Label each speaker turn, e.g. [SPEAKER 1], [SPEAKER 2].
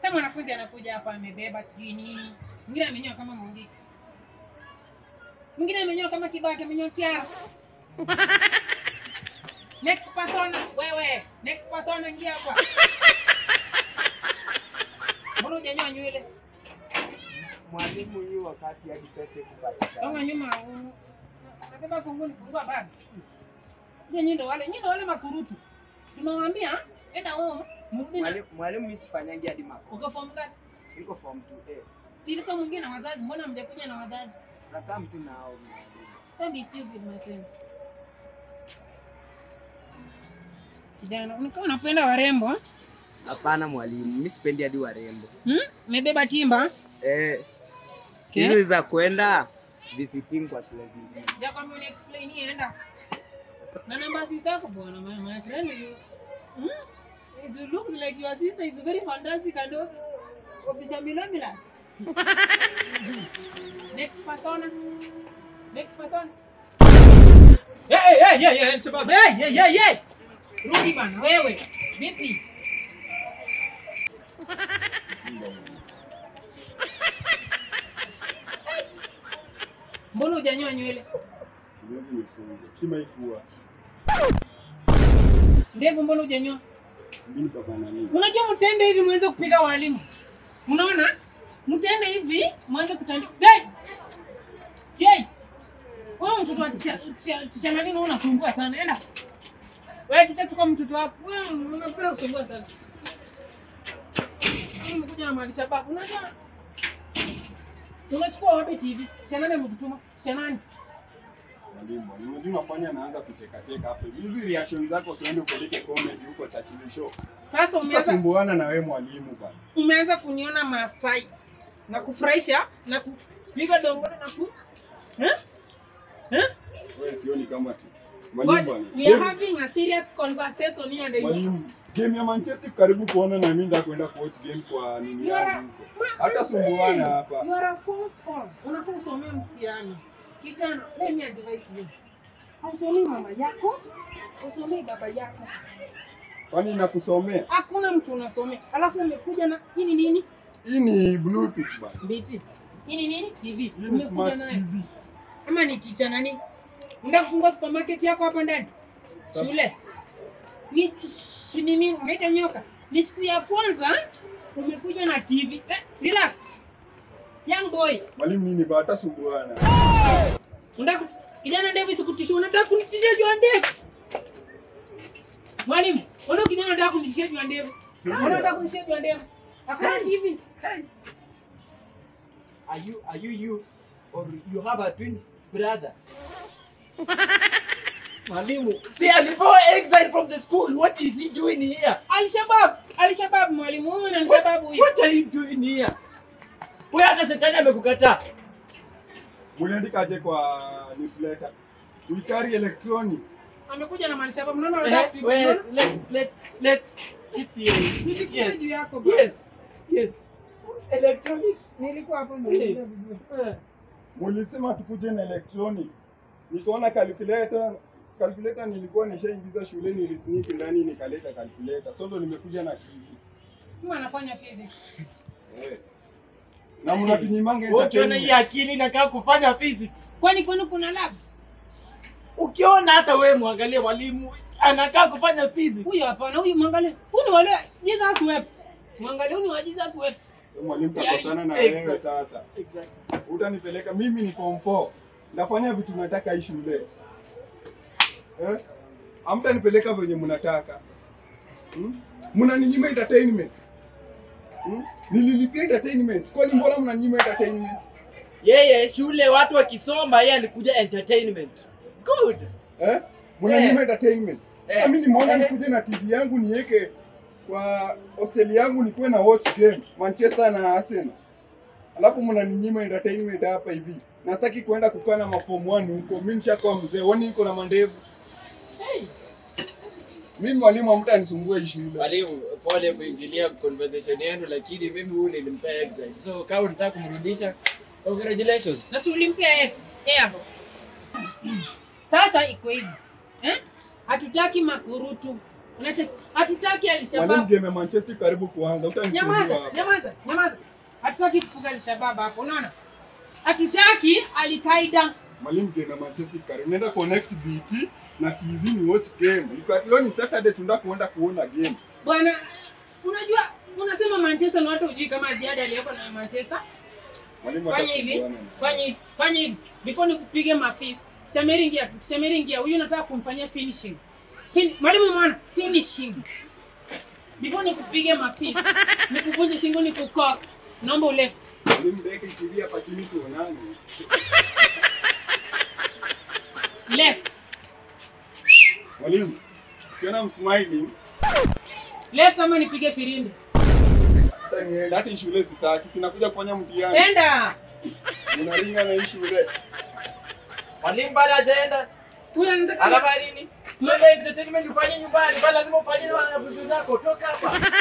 [SPEAKER 1] Sasa mwanafunzi anakuja hapa amebeba sijui nini, mwingine amenyoa kama Mungiki, mwingine amenyoa kama Kibaki, amenyoa Kiara. Next person, wewe. Next person, ingia hapa. Mbona hujanyoa nywele?
[SPEAKER 2] Mwalimu yu wakati hadi pesa kupatikana.
[SPEAKER 1] Kama nyuma u- unabeba kunguni, fungua bag. Nyinyi nyinyi ndo wale, nyinyi ndo wale makurutu. Tunawaambia enda home, mrudi na
[SPEAKER 2] Mwalimu mwalimu mimi sifanyangi hadi mako.
[SPEAKER 1] uko form gani?
[SPEAKER 2] Niko form 2A.
[SPEAKER 1] Si ilikuwa mwingine na wazazi, mbona mjakuja na wazazi?
[SPEAKER 2] Tunakaa mtu nao mwalimu.
[SPEAKER 1] Don't be stupid my friend. Kijana, unakaa unapenda warembo? ah?
[SPEAKER 2] Hapana mwalimu, mimi sipendi hadi warembo.
[SPEAKER 1] Hmm? Umebeba timba?
[SPEAKER 2] Eh,
[SPEAKER 1] Okay.
[SPEAKER 2] hizo za kwenda visiting kwa shule zingine.
[SPEAKER 1] Ja kwamba uni explain hii enda. Na namba sister yako bwana, my, my friend you. Hmm? It looks like your sister is very fantastic and of officer Milomilas. Next person. Next person.
[SPEAKER 3] Hey, hey, hey, hey, Shabab. Hey, hey, hey, hey.
[SPEAKER 1] Rudi bana wewe. Vipi? Mbona hujanyoa nywele?
[SPEAKER 4] Siwezi nifunge. Stima ikuwa.
[SPEAKER 1] Ndevu mbona hujanyoa?
[SPEAKER 4] Mimi baba nani?
[SPEAKER 1] Unajua mtende hivi mwanze kupiga walimu. Unaona? Mtende hivi mwanze kutandika. Gay! Gay! Wewe mtoto wa ticha ticha- ticha nani na unasumbua sana. Enda. Wewe ticha tuko mtoto wako. Wewe unapenda kusumbua sana. Mimi nimekuja na mali shababu. Unajua? Unachukua wapi TV? Ticha nani amekutuma? Ticha nani?
[SPEAKER 4] Mwalimu, unajua unafanya naanza kucheka cheka hapo. Hizi reaction zako usiende upeleke comedy huko cha kile show.
[SPEAKER 1] Sasa umeanza
[SPEAKER 4] Utasumbuana na wewe mwalimu bana.
[SPEAKER 1] umeanza kuniona Maasai na kufurahisha na kupiga dongoro na ku eh? Eh?
[SPEAKER 4] Wewe sioni kama tu. Mwalimu
[SPEAKER 1] But
[SPEAKER 4] bana.
[SPEAKER 1] we are
[SPEAKER 4] Game-
[SPEAKER 1] having a serious conversation here and
[SPEAKER 4] Mwalimu, game ya Manchester karibu kuona na mimi ndio kwenda kuwatch game kwa nini
[SPEAKER 1] You are
[SPEAKER 4] yangu
[SPEAKER 1] a-
[SPEAKER 4] huko. Hata sumbuana hapa.
[SPEAKER 1] You are a form four. Unafaa usomee mtihani. Kijana, let me advise you. Hausomei mama yako, hausomei baba yako.
[SPEAKER 4] Kwani nakusomea?
[SPEAKER 1] Hakuna mtu unasomea. Alafu umekuja na hii ni nini?
[SPEAKER 4] Hii ni Bluetooth bana.
[SPEAKER 1] BT. Hii ni nini? TV.
[SPEAKER 4] Hii ni
[SPEAKER 1] Umekuja
[SPEAKER 4] smart
[SPEAKER 1] nayo.
[SPEAKER 4] TV.
[SPEAKER 1] Ama ni teacher nani? Unataka kufungua supermarket yako hapa ndani?
[SPEAKER 4] Sasa-
[SPEAKER 1] Shule. Ni si nini unaita nyoka? Ni siku ya kwanza umekuja na TV. Eh, relax. Young boy,
[SPEAKER 4] Mwalimu nini bana hata sumbuana.
[SPEAKER 1] unataka kijana ndevu isikutishie, unataka kunitishia juu ya ndevu? Mwalimu, mbona kijana unataka kunitishia juu ya ndevu? Mbona unataka kunitishia juu ya ndevu? Hakuna TV.
[SPEAKER 3] Are you, are you you, or you have a twin brother? Mwalimu, see, alipewa exile from the school. What is he doing here?
[SPEAKER 1] Al-Shabaab, Al-Shabaab mwalimu, huyu ni
[SPEAKER 3] What,
[SPEAKER 1] Al-Shabaab huyu.
[SPEAKER 3] what are you doing here? Wewe hata shetani amekukataa.
[SPEAKER 4] Muliandika aje kwa newsletter? We carry electronic.
[SPEAKER 1] Amekuja na Al-Shabaab. Unaona
[SPEAKER 3] Eh,
[SPEAKER 1] unataka
[SPEAKER 3] wait,
[SPEAKER 1] unaona?
[SPEAKER 3] let, let, let, it's here.
[SPEAKER 1] Nisikuje
[SPEAKER 3] Yes,
[SPEAKER 1] juu yako bwana.
[SPEAKER 3] yes, yes. Electronic.
[SPEAKER 1] Nilikuwa hapo
[SPEAKER 3] Eh,
[SPEAKER 1] ndio.
[SPEAKER 3] eh.
[SPEAKER 4] Mulisema tukuje na electronic. Nikaona calculator calculator nilikuwa nishaingiza shuleni nilisneak ndani nikaleta calculator. So ndo nimekuja na TV.
[SPEAKER 1] Mimi anafanya physics.
[SPEAKER 4] Eh. Na mnatunyimanga
[SPEAKER 3] Wewe ukiona hii
[SPEAKER 4] entertainment.
[SPEAKER 3] akili inakaa kufanya physics.
[SPEAKER 1] Kwani kwani kuna lab?
[SPEAKER 3] Ukiona hata wewe mwangalie mwalimu anakaa kufanya physics.
[SPEAKER 1] Huyu hapana, huyu mwangalie. Huyu ni wale Jesus wept. Mwangalie huyu ni wa Jesus wept.
[SPEAKER 4] Mwalimu
[SPEAKER 1] Yaani,
[SPEAKER 4] kakosana na
[SPEAKER 3] exactly.
[SPEAKER 4] wewe sasa.
[SPEAKER 3] Exactly.
[SPEAKER 4] Utanipeleka mimi ni form 4. Nafanya vitu nataka hii shule. Eh? Hamtanipeleka venye mnataka. Hmm? Mnaninyima entertainment. Hmm? Nililipia entertainment. Kwani mbona mnaninyima entertainment?
[SPEAKER 3] Yeye shule watu wakisoma, yeye alikuja entertainment. Good.
[SPEAKER 4] Eh? Mnaninyima
[SPEAKER 3] Eh.
[SPEAKER 4] entertainment. Sasa
[SPEAKER 3] Eh.
[SPEAKER 4] mimi nimeona
[SPEAKER 3] Eh.
[SPEAKER 4] nikuje na TV yangu niweke kwa hostel yangu nikuwe na watch game Manchester na Arsenal. Alafu mnaninyima entertainment hapa hivi. Na sitaki kuenda kukaa na maform 1 huko. Mimi nishakuwa mzee. Wani niko na mandevu. Mimi mwalimu hamtanisumbua hii shule.
[SPEAKER 5] Mwalimu, pole kuingilia conversation yenu, lakini mimi huyu nilimpea exile. So kama unataka kumrudisha, congratulations.
[SPEAKER 1] Na si ulimpia X. Air. Sasa iko hivi. Eh? Hatutaki makurutu. Unacheki? Hatutaki
[SPEAKER 4] Mwalimu,
[SPEAKER 1] Alshabab.
[SPEAKER 4] game ya Manchester karibu kuanza, utanisumbua
[SPEAKER 1] Nyamaza,
[SPEAKER 4] hapa.
[SPEAKER 1] nyamaza, nyamaza. Hatutaki kufuga Alshabab hapo, unaona? Hatutaki Al-Qaeda.
[SPEAKER 4] Mwalimu, game ya Manchester karibu. Nenda connect BT na TV ni watch game. Iko leo ni Saturday tunataka kuenda kuona game.
[SPEAKER 1] Bwana, unajua unasema Manchester na watu hujui kama Ziada aliyeko na Manchester.
[SPEAKER 4] Mwalimu
[SPEAKER 1] Fanya hivi,
[SPEAKER 4] atasumbuana.
[SPEAKER 1] fanya hivi, fanya hivi. Before nikupige mafisi. Shamiri ingia tu, Shamiri ingia. Huyu nataka kumfanyia finishing. Fin Mwalimu mwana, finishing. Before nikupige mafisi, nikuvunje shingo nikukok. Naomba uleft.
[SPEAKER 4] Mwalimu, deki TV hapa chini tuonane.
[SPEAKER 1] Left.
[SPEAKER 4] Mwalimu, ukiona msmiling,
[SPEAKER 1] Left ama nipige firimbi.
[SPEAKER 4] acha niende. Hata hii shule sitaki, sinakuja kufanya mtihani.
[SPEAKER 1] Enda.
[SPEAKER 4] Unaringa na hii shule.
[SPEAKER 3] Mwalimu bado hajaenda.
[SPEAKER 1] Huyu anataka
[SPEAKER 3] Anafanya nini? Tuende entertainment ufanye nyumbani, bado lazima ufanye na wanafunzi zako. Toka hapa.